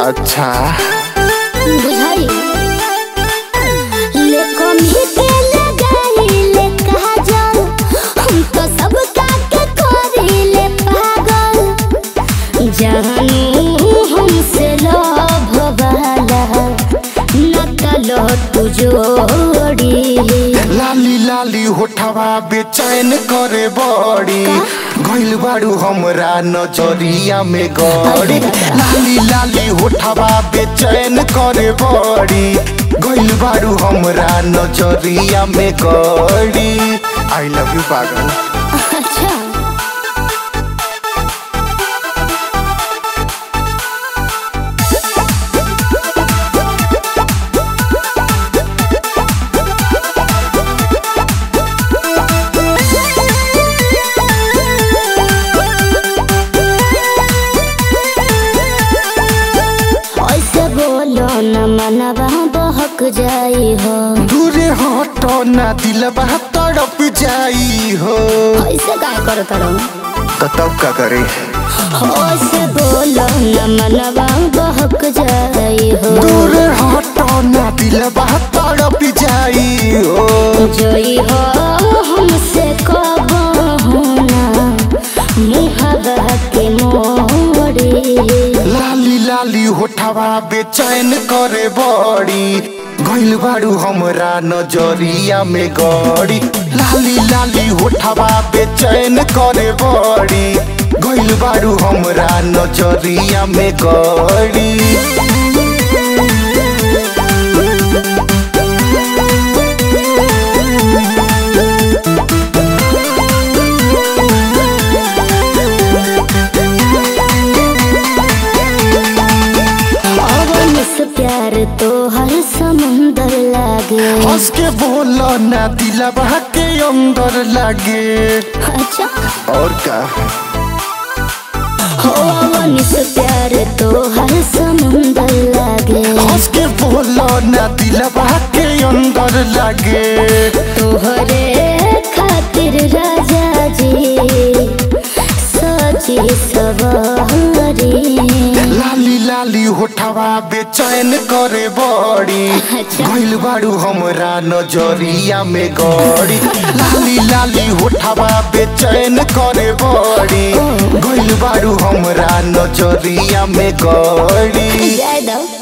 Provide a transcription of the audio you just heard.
अच्छा बुझाई ले कमी के लगाई ले काजल हम तो सब काके करी ले पागल जानू हमसे लोभ वाला न तलो तू जोड़ी लाली लाली होठवा बेचैन करे बड़ी गइल बाड़ू हमरा नजरिया में गड़ी लाली लाली होठवा बेचैन करे बड़ी गइल बाड़ू हमरा नजरिया में गड़ी आई लव यू पागल अच्छा ऐसे बोलो न मनवा बहक जाई हो दूरे हटो ना दिलबा तड़प जाई हो ऐसे काय करो तरो तो तब का करे ऐसे बोलो न मनवा बहक जाई हो दूरे हटो ना दिलबा तड़प जाई हो जोई हो हमसे कब होना मुहबा के मोड़ी लाली लाली होठवा बेचैन करे बड़ी गइल बाड़ू हमरा नजरिया में गड़ी लाली लाली होठवा बेचैन करे बड़ी गइल बाड़ू हमरा नजरिया में गड़ी अवन से प्यार तो हर समुंदर लागे हंस के बोलो ना दिलबा के अंदर लागे अच्छा और का हो अवन से प्यार तो हर समुंदर लागे हंस के बोलो ना दिलबा के अंदर लागे तोहरे खातिर राजा जी सची सवारी लाली लाली होठवा बेचैन करे बड़ी अच्छा। गइल बाड़ू हमरा नजरिया में गड़ी लाली लाली होठवा बेचैन करे बड़ी गइल बाड़ू हमरा नजरिया में गड़ी जय दो